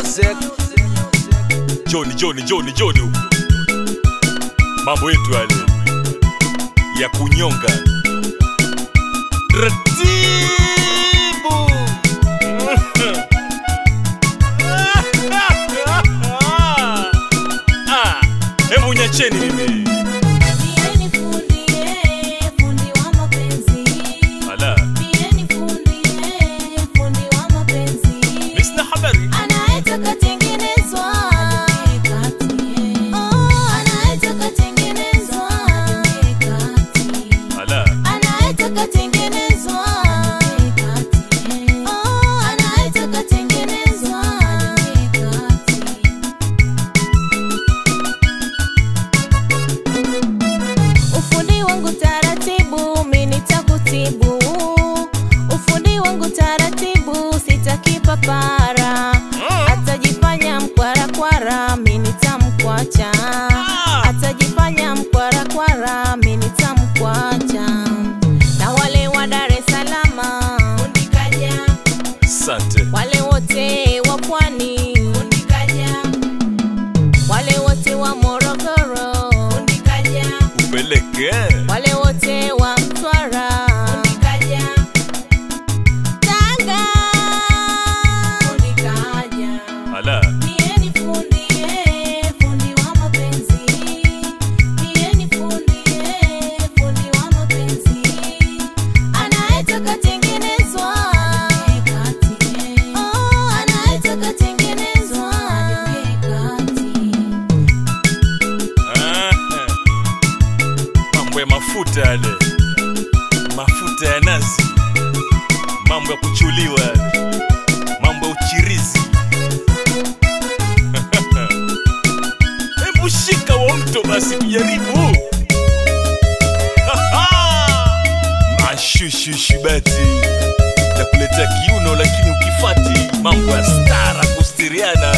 music. Joni, Joni, Joni, Joni huku. Mambo yetu yale ya kunyonga ratibu. Ah, Hebu nyacheni mimi. Pieni fundi, eh, fundi wa mapenzi. Ala, Pieni fundi, eh, fundi wa mapenzi. mimi sina habari. Anayetaka tengenezwa. Oh, anayetaka tengenezwa. Ala, Anayetaka tengenezwa. Oh, anayetaka tengenezwa. Ufundi wangu taratibu, mimi nitakutibu. Ufundi wangu taratibu, sitaki papara. Atajifanya mkwarakwara, mimi nitamkwacha. Atajifanya mkwarakwara, mimi nitamkwacha. Na wale wa Dar es Salaam, fundi kaja. asante. Wale wote wa Pwani, fundi kaja. Wale wote wa Morogoro, fundi kaja. Upeleke. Wale wote wa Mtwara Fundikaja Tanga Fundikaja Ala, Nieni fundi eh, fundi wa mapenzi Nieni fundi eh, fundi wa mapenzi Anayetaka tengenezwa Oh, anayetaka tengenezwa ah, mambo ya mafuta yale, mafuta ya nazi, mambo ya kuchuliwa yale, mambo ya uchirizi. Hebu shika wa mto basi, tujaribu. Mashushushu bati takuletea kiuno, lakini ukifati mambo ya stara kustiriana